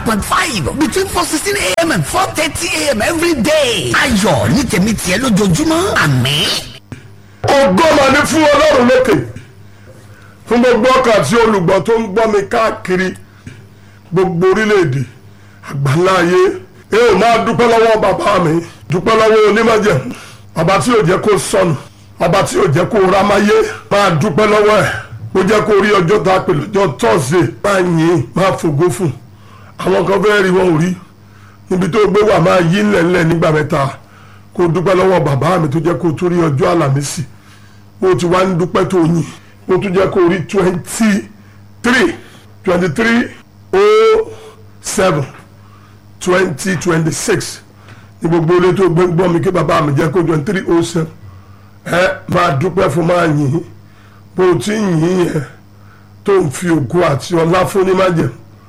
point five between four sixteen a.m. and four thirty a.m. every day. ayọ̀ ní tèmi tiẹ̀ lójoojúmọ́ àmín. ògo mà ní fún ọlọ́run lókè fún gbogbo ọkàn àti olùgbọ́ tó ń gbọ́ mi káàkiri gbogbo orílẹ̀-èdè àgbáńlá ayé ẹ ò máa dúpẹ́ lọ́wọ́ bàbá mi dúpẹ́ lọ́wọ́ onímọ̀jẹ̀mú bàbá tí ò jẹ́ kó sọnù bàbá tí ò jẹ́ kó rámáyé máa dúpẹ́ lọ́wọ́ ẹ̀ ó jẹ́ kó rí ọjọ́ tá a pè lọ́jọ́ tọ́sídẹ̀ẹ́ máa yìn máa fògo fún àwọn kan fẹ́ẹ́ rí wọn ò rí níbi tó gbé wà máa yí ńlẹ̀ńlẹ̀ nígbà mẹ́ta kó dúpẹ́ lọ́wọ́ bàbá mi tó jẹ́ kó tún rí ọjọ́ àlàmísì bó ti wá ń dúpẹ́ tó yìn ó tún jẹ́ kó rí twenty three twenty three oh seven twenty twenty six ní gbogbo ilé tó gbé gbọ́ mi kí bàbá mi jẹ́ kó twenty three oh seven ẹ máa dúpẹ́ fún máa yìn bó ti yìn yẹn tó ń fi ògo àti ọlá fún ní májẹ̀mú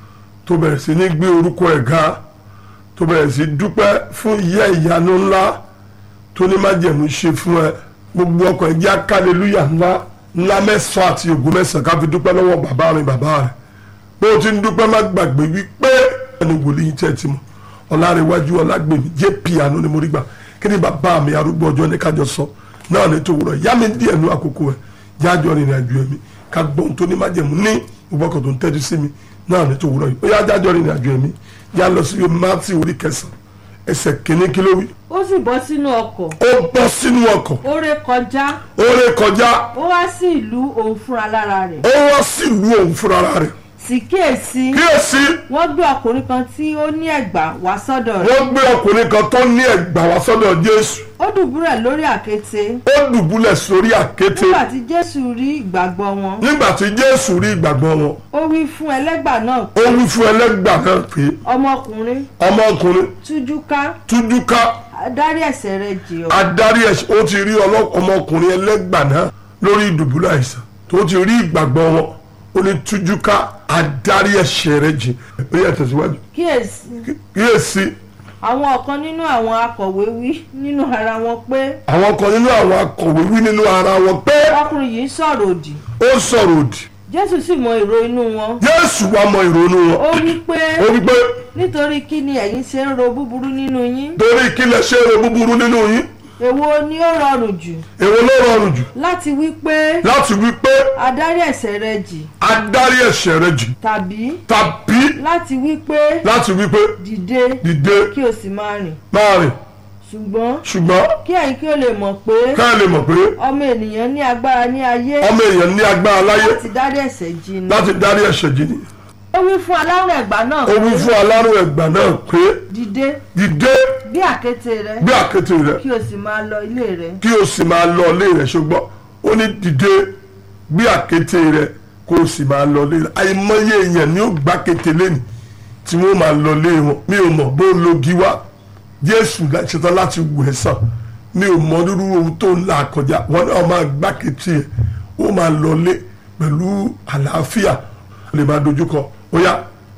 tó bẹ̀rẹ̀ sí ní gbé orúkọ ẹ̀ ga tó bẹ̀rẹ̀ sí dúpẹ́ fún iye ìyanu ńlá tó ní májẹ̀mú ṣe fún ẹ gbogbo ọkọ̀ ẹ̀ jẹ́ akálẹ́lúyà ńlá ńlá mẹ́sàn-án àti ògo mẹ́sàn-án ká fi dúpẹ́ lọ́wọ́ bàbá mi bàbá rẹ̀ bó o ti ń dúpẹ́ má gbàgbé wípé ẹni wòlíì tẹ́ ti mọ̀ ọ̀làrẹ̀wájú ọ̀làgbèmí jp àánú ni mo rí gbà kí ni bàbá mi arúgbó ọjọ́ ní kájọ sọ náà ní tòwúrọ̀ yá mi díẹ̀ nú àkókò ẹ̀ jájọ́ rìnrìn àjò ẹ̀mí ká gbọ́n tó ní májẹ̀mú ní ìwọ́kọ̀ tó ń tẹ́jú sí mi náà ní tòwúrọ̀ yìí ó yá jájọ́ rìnrìn àjò ẹ̀mí yá lọ sí mátì orí kẹsàn-án ẹsẹ̀ kìíní kí ló wí. ó sì bọ́ sínú ọkọ̀ ó bọ́ sínú ọkọ̀ ó ré kọjá ó ré kọjá ó wá sí ìlú òun fúnra lára rẹ̀ ó wá sílùú òun fúnra rẹ̀ sì kíyèsí kíyèsí wọ́n gbé ọkùnrin kan tí ó ní ẹ̀gbà wá sọ́dọ̀ rẹ̀ wọ́n gbé ọkùnrin kan tó ní ẹ̀gbà wá sọ́dọ̀ jésù ó dùbúrẹ̀ lórí àkéte ó dùbúlẹ̀ sórí àkéte nígbà tí jésù rí ìgbàgbọ́ wọn nígbà tí jésù rí ìgbàgbọ́ wọn ó wí fún ẹlẹ́gbà náà ó wí fún ẹlẹ́gbà náà pé ọmọkùnrin ọmọkùnrin tújú ká tújú ká dárí ẹ̀ṣẹ̀ rẹ̀ jì ọ́ adarí ẹ̀ṣẹ̀ ó ti rí ọlọ́- ọmọkùnrin ẹlẹ́gbà náà lórí ìdùbúlẹ̀ àìsàn tó ti rí ìgbàgbọ́ wọn ó ní tújú ká adarí ẹ̀ṣẹ̀ rẹ̀ jì ó yẹ tẹ̀síwájú kíyèsí kíyèsí àwọn ọ̀kan nínú àwọn akọ̀wé wí nínú ara wọn pé àwọn kan nínú àwọn akọ̀wé wí nínú ara wọn pé ọkùnrin yìí sọ̀rọ̀ òdì ó sọ̀rọ̀ òdì jésù sì mọ èrò inú wọn jésù wá mọ ìrònú wọn ó wí pé ó wí pé nítorí kí ni ẹ̀yin ṣe ń ro búburú nínú yín torí kí lẹ ṣe èrò búburú nínú yín èwo ni ó rọrùn jù èwo ló rọrùn jù láti wí pé láti wí pé adarí ẹ̀ṣẹ̀ rẹ jì adarí ẹ̀ṣẹ̀ rẹ jì tàbí tàbí láti wí pé láti wí pé dìde dìde kí o sì máa rìn máa rìn ṣùgbọ́n ṣùgbọ́n kí ẹ̀yin kí o lè mọ̀ pé ká lè mọ̀ pé ọmọ ènìyàn ní agbára ní ayé ọmọ èèyàn ní agbára láyé láti dárí ẹ̀ṣẹ̀ jì ni láti darí ẹ̀ṣẹ̀ jì ni ó wí fún alárùn ẹ̀gbá náà ó wí pé fún alárùn ẹ̀gbà náà pé dìde dìde bí àkéte rẹ gbé àkéte rẹ kí o sì máa lọ ilé rẹ kí o sì máa lọ ilé rẹ ṣùgbọ́n ó ní dìde gbé àkéte rẹ kó o sì máa lọ ilé rẹ àìmọye èèyàn ni ó gbá kété lẹ́nu tí wọ́n máa lọ ilé wọn mi ò mọ̀ bó logi wá jésù ṣetán láti wù ẹ́ sàn mi ò mọ rírú ohun tó ń là kọjá wọn náà máa gbá kété ẹ̀ ó máa lọ ilé pẹ̀lú àlàáfíà lè máa dojúkọ ó yá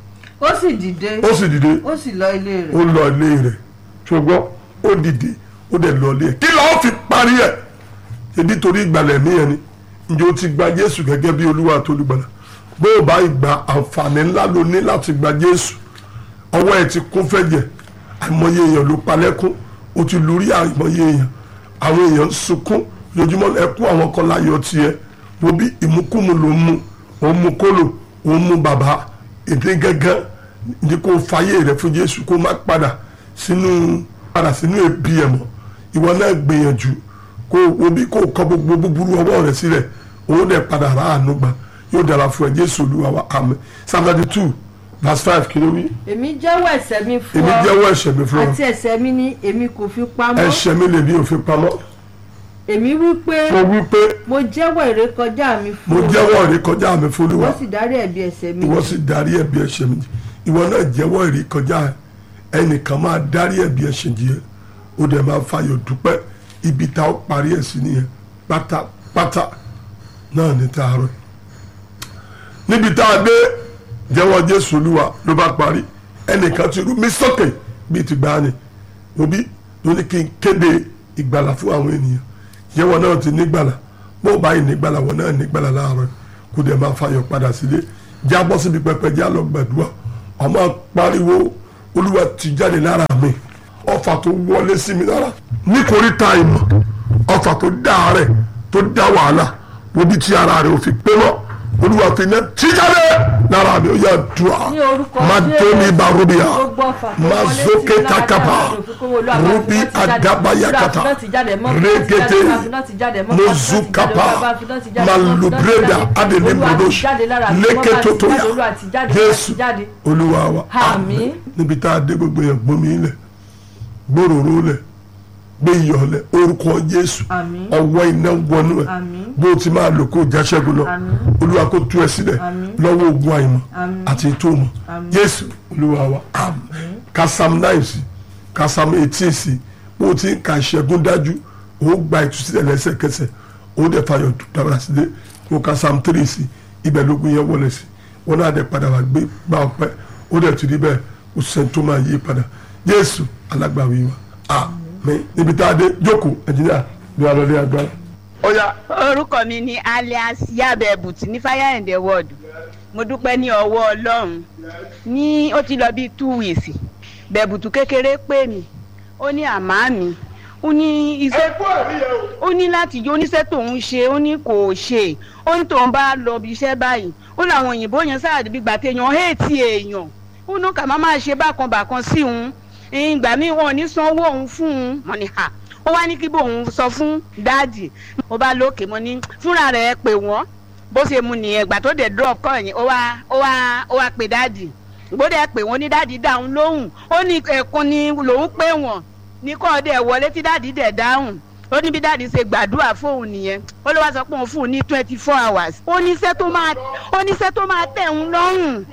ó sì dìde ó sì dìde ó sì lọ ilé rẹ ó lọ ilé rẹ̀ ṣùgbọ́n ó dìde ó dẹ̀ lọ ilé ẹ̀ kí lọ́ọ́ fi parí ẹ̀ ṣebí torí ìgbàlẹ̀ mí yẹn ni ǹjẹ́ o ti gba jésù gẹ́gẹ́ bí olúwa tó olùgbàlà bó o bá gba àǹfààní ńlá ló ní láti gba jésù ọwọ́ ẹ̀ ti kún fẹ́jẹ̀ àìmọye èèyàn ló palẹ́kún o ti lórí àìmọye èèyàn àwọn èèyàn ń sunkún lójúmọ́ ẹkún àwọn kan láyọ̀ tiẹ̀ wo bí ìmúkúmu ló ń mu òun mu kólò òun mu bàbá èdè gángan ní kó fàyè rẹ fún jésù kó má padà sínú padà sínú ẹbí ẹ mọ́ ìwọ náà gbìyànjú kó wo bí kó kọ gbogbo búburú ọwọ́ rẹ sílẹ̀ òun dẹ̀ padà rà àánú gbà yóò dára fún ẹ jésù olúwa wa àmín psalm thirty two verse five kí ló wí èmi jẹ́wọ́ ẹ̀ṣẹ̀ mi fún èmi ọ jẹ́wọ́ ẹ̀ṣẹ̀ mi fún ọ àti ẹ̀ṣẹ̀ mi ni èmi kò fi pamọ́ ẹ̀ṣẹ̀ mi lè ní òfin pamọ́ èmi wí pé mo wí pé mo jẹ́wọ́ ìrékọjá mi mo fún ọ jẹ́wọ́ ìrékọjá mi fún olúwa ó sì dárí ẹ̀bi ẹ̀ṣẹ̀ mi ìwọ jì. sì darí ẹ̀bi ẹ̀ṣẹ̀ mi jì ìwọ náà jẹ́wọ́ ìrékọjá ẹ ẹnìkan máa darí ẹ̀bi ẹ̀ṣẹ̀ jì ẹ ó dẹ̀ máa fayọ̀ dúpẹ́ ibi tá ó parí ẹ̀ sí nìyẹn pátápátá náà ní tààrọ̀ níbi tá a dé jẹ́wọ́ jésù olúwa ló bá parí ẹnìkan ti rú mi sókè bíi ti gbani òbí ló ní kí n kéde ìgbàlà fún àwọn ènìyàn jẹ́wọ́ náà ti nígbàlà bó o báyìí nígbàlà wọn náà nígbàlà láàárọ̀ kó dẹ̀ máa fayọ̀ padà sílé jábọ́ síbi pẹpẹ já lọ gbàdúrà ọmọ pariwo olúwa ti jáde lára mi ọfà tó wọlé sí mi lára nítorí ta ìmọ̀ ọfà tó dá àárẹ̀ tó dá wàhálà wo bí tí ara rẹ̀ ò fi pé mọ́ olúwa fi iná tí jáde lára mi ó yà dùà Ní orúkọ má Jésù. dóni barubia Gbogbo ọfà tó má wọlé sí zókè mi lára takaba dáadáa, òfin Olúwa, bá rubi fi náà ti jáde. adabayakata Olúwa, fi náà ti jáde, mọ́ fi náà ti jáde, régété Olúwa, fi náà ti jáde, mọ́ fi náà ti jáde, mozukapa Olúwa, fi náà ti jáde, mọ́ fi náà ti malubreda jáde. adele Olúwa, ti brodosh jáde lára mi, mọ́ bá ti léketotoya jáde, Olúwa, ti jáde, jésù ti jáde. olúwa wa Àmín. níbi tá a dé gbogbo yẹn gbomi ilẹ̀ gbòòrò lẹ̀ gbé iyọ̀ lẹ̀ orúkọ jésù Àmín. ọwọ́ iná wọnú ẹ̀ Àmín. bó o ti máa lò kó o jáṣẹ́gun lọ Àmín. olúwa kó tú ẹ sílẹ̀ Àmín. lọ́wọ́ ogun àìmọ̀ Àmín. àti ètò ìmọ̀ Àmín. jésù olúwa wa àmín kasam nine sí kasam eighteen sí bó o ti ń ka ìṣẹ́gun dájú o ó gba ìtúsílẹ̀ lẹ́sẹ̀kẹsẹ̀ o ó dẹ̀ fàyọ̀ dábàá sí dé kó kasam three sí ibẹ̀ lógun yẹn wọlé sí wọn náà dẹ̀ padà wá gbé gbà ọpẹ́ ó dẹ̀ ti rí bẹ́ẹ̀ o sẹ́ni tó máa yí padà jésù alágbàwí wa àmín níbi tá a dé jókòó ẹ̀jìnìyà bí wàá lọ dé agbára. ọ̀ya orúkọ mi ni alias yabe buti ní fire and the world mo dúpẹ́ ní ọwọ́ ọlọ́run ní ó ti lọ bíi two weeks bẹ̀bùtù kékeré pè mí ó ní àmá mi ó ní iṣẹ́ ó ní láti yọ oníṣẹ́ tóun ṣe ó ní kò ṣe ó ní tóun bá lọ bí iṣẹ́ báyìí ó láwọn òyìnbó yẹn sáà bí gbà téèyàn héètì èèyàn ó ní kà má máa ṣe bákan bákan sí òun ìgbà míì wọn ò ní sanwó òun fún un mọ̀ ní ha ó wá ní kí bóun sọ fún dáàdì mo bá lókè mo ní fúnra rẹ̀ pè wọ́n bó ṣe mu nìyẹn ìgbà tó dé drop kọ́ yẹn ó wá ó wá ó wá pè dáàdì gbọ́dọ̀ pè wọ́n ní dáàdì dáhùn lóhùn ó ní ẹ̀kún ni lòún pè wọ́n ní kọ́ ọdẹ wọlé tí dáàdì dẹ̀ dáhùn ó ní bí dáàdì ṣe gbàdúrà fóun nìyẹn ó ló wá sọ pé òun fún un ní twenty four hours ó ní iṣẹ́ tó máa ó ní iṣẹ́ tó máa tẹ̀ ń lọ́rùn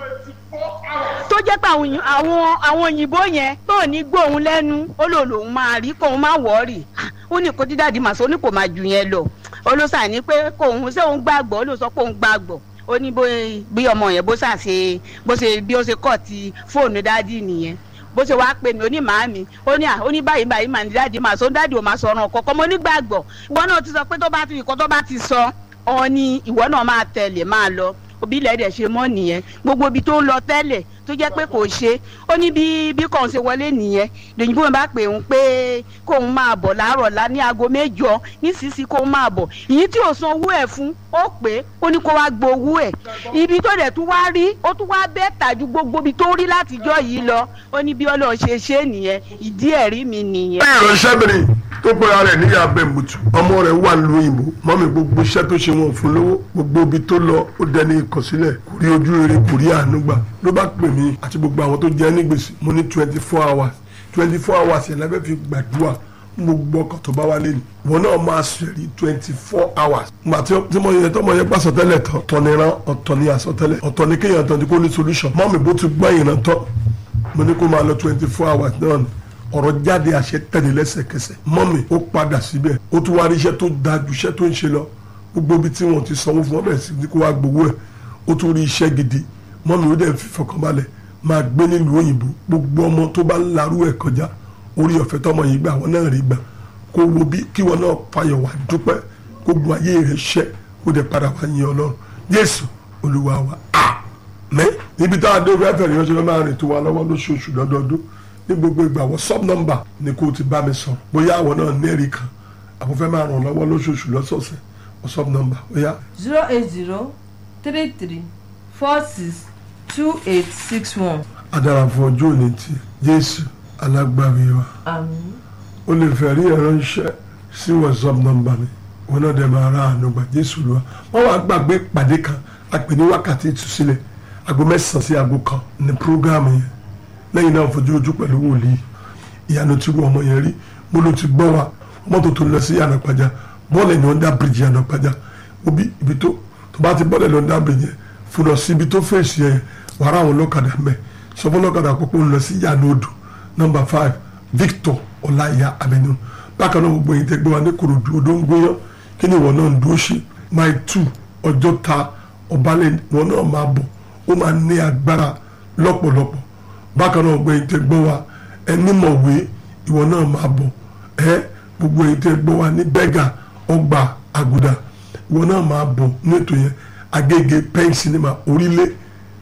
tó jẹ́ pé àwọn òyìn- àwọn àwọn òyìnbó yẹn tó ní gbóhùn lẹ́nu ó lò lòun máa rí kóun má wọ́ọ̀rì ó ní kó dídàdí màá sọ ó ní kò máa jù yẹn lọ ó ló sàní pé kóun ṣé òun gbàgbọ́ ó ló sọ pé òun gbàgbọ́ ó ní bó- bí ọmọ yẹn bó ṣàṣe bó ṣe bí ó ṣe kọ̀ ti fóònù dádì nìyẹn bó ṣe wáá pè mí ó ní màámi ó ní à ó ní báyìí báyìí màá ní dáàdì màá sọ dáàdì ò máa sọ ọ̀ràn kọ̀ọ̀kan mo nígbàgbọ́ ìwọ náà ti sọ pé tó bá ti ìkọ́ tó bá ti sọ ọ ni ìwọ náà máa tẹ̀lé máa lọ òbí ilẹ̀ dẹ̀ ṣe mọ́ nìyẹn gbogbo ibi tó ń lọ tẹ́lẹ̀ tó jẹ́ pé kò ṣe ó ní bí bí kò ń ṣe wọlé nìyẹn lèyìnbó bá pè ń pé kóun máa bọ̀ láàárọ̀ lá ní aago mẹ́jọ nísinsìnyí kóun máa bọ̀ ìyí tí ò san owó ẹ̀ fún ó pé ó ní kó wá gbowó ẹ̀ ibi tó dẹ̀ tún wá rí ó tún wá bẹ́ẹ̀ tàjú gbogbo ibi tó rí látijọ́ yìí lọ ó ní bí ọlọ́run ṣe ṣe é nìyẹn ìdí ẹ̀rí mi nìyẹn. ìránṣẹ́bìnrin tó pera rẹ̀ níyà bẹ̀mùtù ọmọ rẹ̀ wà lóyìnbó mọ́mi gbogbo iṣẹ́ tó ṣe wọn fún lówó gbogbo ibi tó lọ ó dẹni ìkọ̀sílẹ̀ kò rí ojú rere kò rí àánú gbà ló bá pè mí àti gbogbo àwọn tó jẹ́ ní gbèsè mo ní twenty four hours twenty four hours yẹn lábẹ́ fi gbàdúrà gbogbo ọkọ̀ tó bá wálé ni wọn náà máa ṣèrí twenty four hours gbà tí tí mo yẹ tọmọ yẹn gbà sọtẹ́lẹ̀ tán ọ̀tọ̀ ni ran ọ̀tọ̀ ni àsọtẹ́lẹ̀ ọ̀tọ̀ ni kéèyàn tán ti kó ní solution mọ́mi bó ti gbọ́ ìran tán mo ní kó máa lọ twenty four hours náà ni ọ̀rọ̀ jáde àṣẹ tẹ̀lé lẹ́sẹ̀kẹsẹ̀ mọ́mì ó padà síbẹ̀ ó tún wá rí iṣẹ́ tó da ju iṣẹ́ tó ń ṣe lọ gbogbo ibi tí wọ́n ti sanwó fún ọbẹ̀ sí ni kó wá gbowó ẹ̀ ó tún rí iṣẹ́ gidi mọ́mì ó dẹ̀ fi fọkànbalẹ̀ máa gbé nílùú òyìnbó gbogbo ọmọ tó bá larú ẹ̀ kọjá orí ọ̀fẹ́ tọmọ yìí gbà wọ́n náà rí gbà kó wo bí kí wọ́n náà fayọ̀ wá dúpẹ́ kó gun ayé rẹ̀ ṣẹ́ kó dẹ̀ padà wá yin ọlọ́run Jésù Olúwa wa àmín níbi tá a dé fẹ́ẹ́ fẹ́ẹ́ ìránṣẹ́ lọ́ máa rìn tó wa lọ́wọ́ lóṣooṣù lọ́dọọdún ní gbogbo ìgbà wọ sub number ni kò ti bá mi sọ bóyá àwọn náà nẹ́ẹ̀rì kan àwọn fẹ́ máa ràn lọ́wọ́ lóṣooṣù lọ́sọ̀ọ̀sẹ̀ wọ sub number bóyá zero eight zero three three four six two eight six one. adára fún ọjọ́ òní tí Jésù alágbàwí wa àmín ó lè fẹ́ rí ẹ̀rọ iṣẹ́ sí wọ sub number mi wọn náà dẹ̀ máa ra àánú gbà Jésù lọ́wọ́ wọ́n wá gbàgbé ìpàdé kan àpè ní wákàtí ìtúsílẹ̀ aago mẹ́sàn-án sí aago kan ní prógáàmù yẹn lẹ́yìn náà fojú ojú pẹ̀lú wòlíì ìyanu tí wọ́n ọmọ yẹn rí mo ló ti gbọ́ wa mọ́tò tó lọ sí ànàpàjà bọ́ọ̀lù ẹ̀yìn ọ̀dà bíríjì ànàpàjà obi ibi tó tó bá ti bọ́ọ̀lù ẹ̀yìn ọ̀dà bíríjì yẹn fún lọ sí ibi tó fèsì yẹn wàrà àwọn ọlọ́kadà mẹ́ sọ fún ọlọ́kadà àpapọ̀ ń lọ sí ìyanu odò nọmba five Victor ọláìyá avenue bákan náà gbogbo yìí tẹ gbé wa ní korodu odò ń gbóyán kí ni ìwọ náà ń dúró ṣe mile two ọjọ́ ta ọbalẹ̀ ìwọ náà máa bọ̀ ó máa ní agbára lọ́pọ̀lọpọ̀ bákan náà gbogbo èyí tẹ gbọ́ wa ẹni mọ̀wé ìwọ náà máa bọ̀ ẹ gbogbo èyí tẹ gbọ́ wa ní bẹ́gà ọgbà àgùdà ìwọ náà máa bọ̀ ní ètò yẹn agége pen cinema orílẹ̀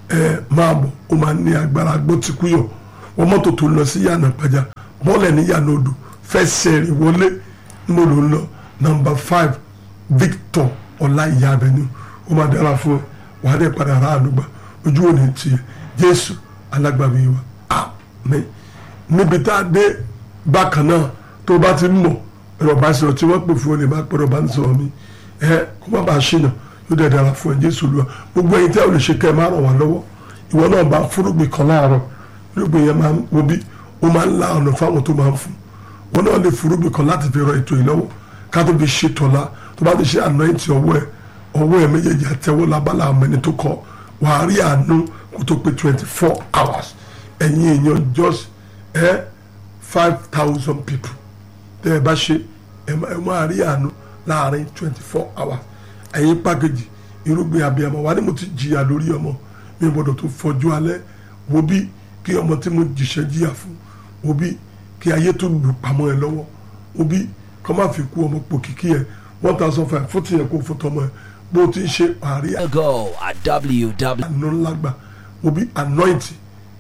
ẹ máa bọ̀ ó máa ní agbára gbọ́ ti kú yọ wọ́n mọ́tò tó ń lọ sí yànnà pàjá bọ́ọ̀lẹ̀ ní yànnà odò fẹsẹ̀ rìn wọlé níbo ló ń lọ nọmba five Victor ọláìyá avenue ó máa dára fún ẹ wàá dẹ̀ padà rà àdúgbà ojú òní tiẹ̀ Jésù alágbàbí wa àmín níbi tá a dé bákan náà tó bá ti mọ̀ ẹ̀rọ bá sọ̀rọ̀ tí wọ́n pè fún ọ lè má pẹ̀rọ bá ń sọ̀rọ̀ mi ẹ kó má bàa ṣìnà yóò dẹ̀ dára fún ẹ Jésù lọ gbogbo ẹ̀yin tí a ò lè ṣe kẹ́ ẹ má ràn wá lọ́wọ́ ìwọ náà bá fúrúgbìn kan láàárọ̀ fúrúgbìn yẹn máa ń wo bí ó máa ń la ọ̀nà fáwọn tó máa ń fún wọn náà lè fúrúgbìn kan láti fi rọ ètò yìí lọ́wọ́ ká tó fi ṣe tọ́lá tó bá ti ṣe anointing ọwọ́ ẹ ọwọ́ ẹ méjèèjì àtẹwọ́ lábala àmọ́ ẹni tó kọ wàá rí àánú kó tó pé twenty four hours ẹ̀yin èèyàn just ẹ five thousand people tẹ́ ẹ bá ṣe ẹ máa rí àánú láàrin twenty four hours ẹ̀yin pàkejì irúgbìn abiyamọ wa ni mo ti jìyà lórí ọmọ mi gbọ́dọ̀ tó fọjú alẹ́ wo bí kí ọmọ tí mo jìṣẹ́ jìyà fún wo bí kí ayé tó lù pamọ́ ẹ lọ́wọ́ wo bí kọ́ máa fi kú ọmọ pò kíkí ẹ one thousand five fún tìyẹn kó fún tọmọ ẹ bó ti ń ṣe àárí Go at www. àánú ńlá gbà wo bí anointing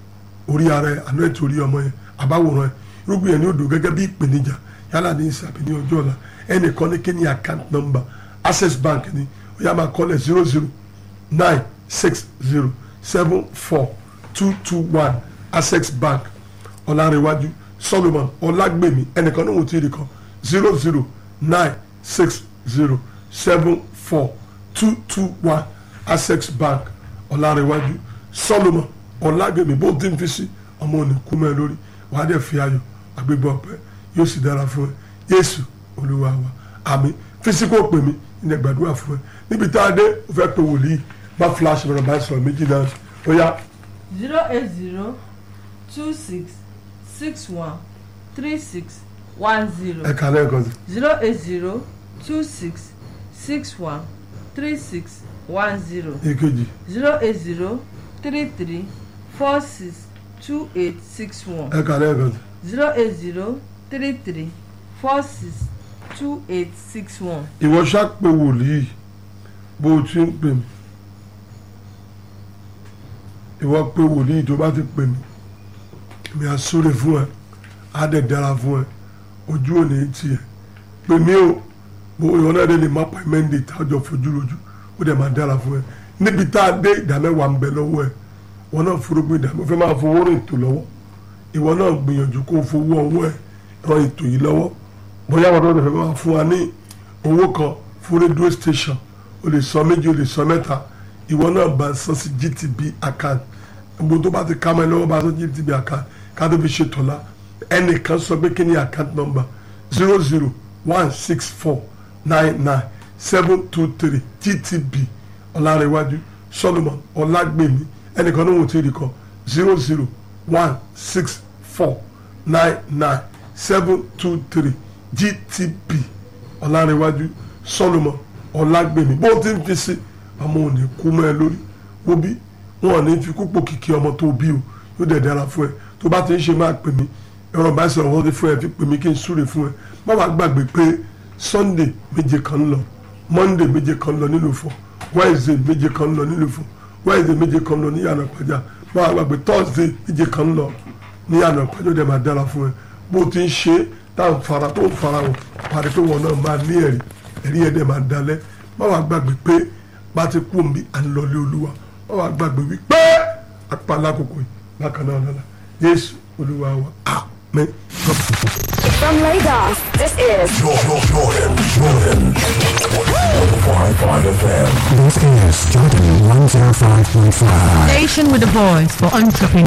orí ara ẹ anointing orí ọmọ yẹn àbáwòrán ẹ irúgbìn yẹn ní odò gẹ́gẹ́ bí ìpèníjà yálà ní ìsàbí ní ọjọ́ ọ̀la ẹnìkan ní kí ni account number access bank ni ó yá máa kọ́lẹ̀ zero zero nine six zero seven four two two one access bank ọ̀làrẹ̀wájú solomon ọ̀làgbèmí ẹnìkan ní òun ti rí kan zero zero nine six zero seven four two two one access bank ọ̀làrẹ̀wájú solomon ọ̀làgbèmí bó ti ń fi sí ọmọ òní kú mẹ́ lórí wàá dẹ̀ fi ayọ̀ àgbégbọ̀ ọ̀pẹ yóò sì dára fún ẹ yéésù olúwa wa àmín fisiko pè mí ní gbàdúrà fún ẹ níbi tá a dé o fẹ́ pe wòlíì bá flash bẹ̀rẹ̀ bá sọ̀rọ̀ méjì náà ó yá zero eight zero two six six one three six one zero ẹ̀ka lẹ́ẹ̀kan sí zero eight zero two six six one three six one zero èkejì zero eight zero three three four six two eight six one ẹ̀ka lẹ́ẹ̀kan sí zero eight zero three three four six two eight six one. ìwọ ṣá pe wòlíì bó o ti ń pè mí ìwọ pe wòlíì tó bá ti pè mí mi à sóre fún ẹ á dẹ̀ dára fún ẹ ojú ò ní tiẹ̀ pè mí o bó ìwọ náà dé lè má pa mẹ́ndé tá a jọ fojú lójú ó dẹ̀ máa dára fún ẹ níbi tá a dé ìdámẹ́wàá ń bẹ lọ́wọ́ ẹ wọn náà furugbin ìdámẹ́ fẹ́ máa fowó rìn ètò lọ́wọ́ ìwọ náà gbìyànjú kó o fowó ọwọ́ ẹ ran ètò yìí lọ́wọ́ bóyá wọn náà fẹ́ máa fún wa ní owó kan fún rédíò station o lè sọ méjì o lè sọ mẹ́ta ìwọ náà bá san sí GTB account gbogbo tó bá ti ká mọ́ ẹ lọ́wọ́ bá san GTB account ká tó fi ṣe tọ́lá ẹnìkan sọ pé kí ni account number zero zero one six four nine nine seven two three GTB ọ̀làrẹ̀wájú Solomon ọ̀làgbèmí ẹnìkan náà wò tí ì rí kan zero zero one six four nine nine seven two three GTB ọ̀làrẹ̀wájú Solomon ọ̀làgbèmí bó ti ń fi sí ọmọ òní kú mọ́ ẹ lórí wo bí wọn ò ní fi kúpò kìkì ọmọ tó bí o yóò dẹ̀ dára fún ẹ tó bá ti ń ṣe máa pè mí ẹ̀rọ bá sọ̀rọ̀ wọ́n ti fún ẹ fi pè mí kí n súre fún ẹ má wàá gbàgbé pé Sunday méje kan ń lọ Monday méje kan ń lọ nílùú fọ Wednesday méje kan ń lọ nílùú fọ Wednesday méje kan ń lọ ní yàrá pàjá má wàá gbàgbé Thursday méje kan ń lọ ní yàrá pàjá ó dẹ̀ máa dára fún ẹ bó ti ń ṣe táwọn fara tó ń fara wọn parí tó wọn náà máa ní ẹ̀rí ẹ̀rí ẹ̀ dẹ̀ máa dalẹ̀ má wàá gbàgbé pé bá ti kú omi à ń lọlé olúwa má wàá gbàgbé wípé apá alákòókò yìí bákan náà lọ́la Jésù olúwa wa amen. From Lagos, this is Jordan, Jordan, Jordan. 105.5 FM. This is Jordan 105.5. Station with a voice for entrepreneurs.